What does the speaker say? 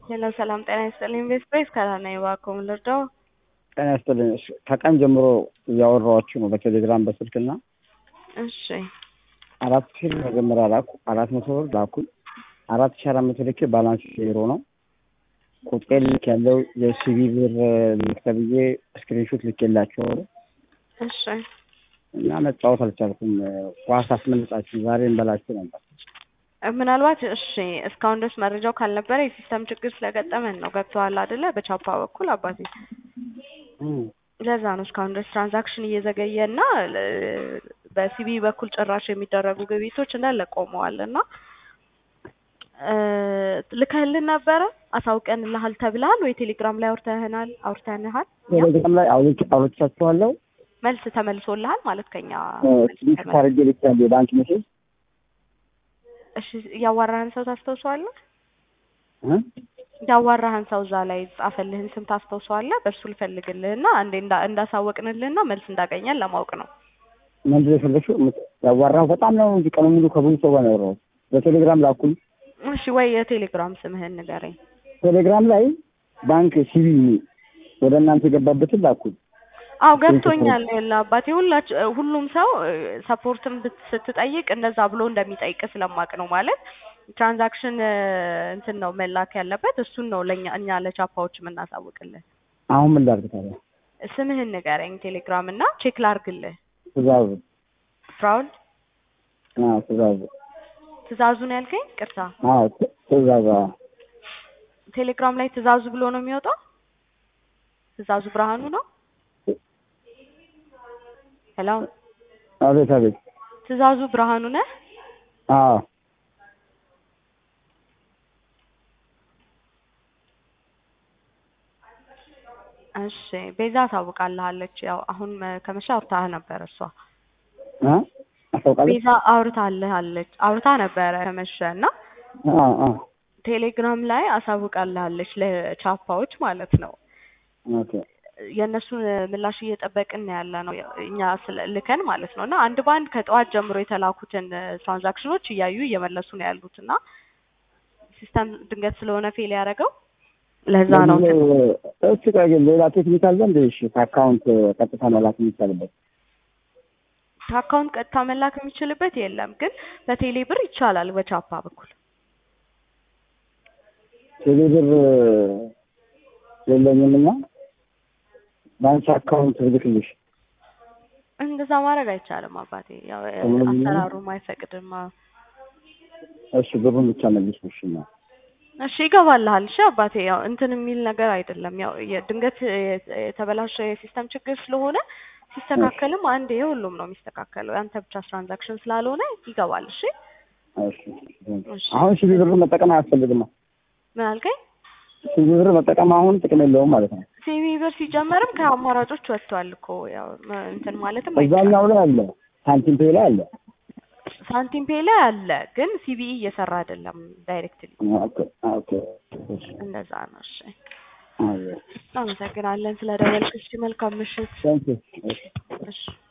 ሄሎ ሰላም ጤና ይስጥልኝ። ኢንቨስት ፕሬስ ከራና እባክዎ ምን ልርዳው? ጤና ይስጥልኝ። እሺ ከቀን ጀምሮ እያወራኋችሁ ነው በቴሌግራም በስልክና እሺ አራት ሺህ መጀመሪያ ላኩ አራት መቶ ብር ላኩኝ አራት ሺህ አራት መቶ ልኬ ባላንስ ዜሮ ነው። ቁጥሬ ልክ ያለው የሲቪ ብር ልክ ተብዬ ስክሪንሾት ልኬላቸዋለሁ እሺ እና መጫወት አልቻልኩም። ኳስ አስመልጣችሁ ዛሬ እንበላችሁ ነበር። ምናልባት እሺ እስካሁን ድረስ መረጃው ካልነበረ የሲስተም ችግር ስለገጠመን ነው። ገብተዋል አይደለ? በቻፓ በኩል አባቴ ለዛ ነው እስካሁን ድረስ ትራንዛክሽን እየዘገየ እና በሲቢ በኩል ጭራሽ የሚደረጉ ግብይቶች እንዳለ ቆመዋል እና ልከህልን ነበረ አሳውቀንልሃል ተብለሃል ወይ ቴሌግራም ላይ አውርተህናል አውርተንሃል ቴሌግራም ላይ አውርቻችኋለሁ። መልስ ተመልሶልሃል ማለት ከኛ ስሊክ ካርጌ ልክ ያለ የባንክ ሜሴጅ እሺ ያዋራህን ሰው ታስታውሰዋለህ? ያዋራህን ሰው እዛ ላይ ጻፈልህን ስም ታስታውሰዋለህ? በእሱ ልፈልግልህና አንዴ እንዳሳወቅንልህና መልስ እንዳገኘን ለማወቅ ነው። ምንድን ነው የፈለግሽው? ያዋራሁ በጣም ነው እንጂ ቀኑ ሙሉ ከብዙ ሰው ጋር ነው ያወራሁት። በቴሌግራም ላኩኝ። እሺ ወይ የቴሌግራም ስምህን ንገረኝ። ቴሌግራም ላይ ባንክ ሲቪ ወደ እናንተ የገባበትን ላኩኝ። አው ገብቶኛል። ያለ አባቴ ሁላች ሁሉም ሰው ሰፖርትም ስትጠይቅ እንደዛ ብሎ እንደሚጠይቅ ስለማቅ ነው ማለት ትራንዛክሽን እንትን ነው መላክ ያለበት እሱን ነው ለኛ እኛ ለቻፓዎች የምናሳውቅልህ። አሁን ምን ላድርግ ታዲያ? ስምህን ንገረኝ ቴሌግራም እና ቼክ ላርግልህ። ትእዛዙ ፍራውል አዎ፣ ትእዛዙ ትእዛዙ ነው ያልከኝ? ቅርታ አዎ፣ ትእዛዙ አዎ። ቴሌግራም ላይ ትእዛዙ ብሎ ነው የሚወጣው። ትእዛዙ ብርሃኑ ነው። ሄሎ አቤት አቤት። ትእዛዙ ብርሃኑ ነህ? አዎ እሺ ቤዛ ታውቃለች። ያው አሁን ከመሻ አውርታህ ነበር እሷ እ አታውቃለች? ቤዛ አውርታልሃለች አውርታ ነበረ ከመሸ እና አዎ አዎ ቴሌግራም ላይ አሳውቃልሃለች ለቻፓዎች ማለት ነው። ኦኬ የእነሱን ምላሽ እየጠበቅን ያለ ነው እኛ ልከን ማለት ነው። እና አንድ በአንድ ከጠዋት ጀምሮ የተላኩትን ትራንዛክሽኖች እያዩ እየመለሱ ነው ያሉት እና ሲስተም ድንገት ስለሆነ ፌል ያደረገው ለዛ ነው። እሱ ቆይ ግን ሌላ ቴክኒክ አለ እንደ እሺ ከአካውንት ቀጥታ መላክ የሚቻልበት ከአካውንት ቀጥታ መላክ የሚችልበት የለም፣ ግን በቴሌ ብር ይቻላል በቻፓ በኩል ቴሌ ብር የለኝም እና ባንክ አካውንት ልልክልሽ እንደዛ ማድረግ አይቻልም አባቴ፣ ያው አሰራሩም አይፈቅድም። እሺ ብሩን ብቻ መልሽ እሺ ነው እሺ ይገባልሃል። እሺ አባቴ ያው እንትን የሚል ነገር አይደለም። ያው ድንገት የተበላሸ የሲስተም ችግር ስለሆነ ሲስተካከልም አንድ የሁሉም ነው የሚስተካከለው። ያንተ ብቻ ትራንዛክሽን ስላልሆነ ይገባል። እሺ እሺ። አሁን ሲቪ ብር መጠቀም አያስፈልግም። ምን አልከኝ? ሲቪ ብር መጠቀም አሁን ጥቅም የለውም ማለት ነው። ሲቪ ብር ሲጀመርም ከአማራጮች ወጥቷል እኮ ያው እንትን ማለትም እዛኛው ላይ አለ፣ ሳንቲም ፔ ላይ አለ ሳንቲም ፔ ላይ አለ፣ ግን ሲቢኢ እየሰራ አይደለም ዳይሬክትሊ። ኦኬ ኦኬ እንደዛ ነው። እሺ አዎ አመሰግናለን ስለደወልክ። እሺ መልካም ምሽት። ታንክ ዩ እሺ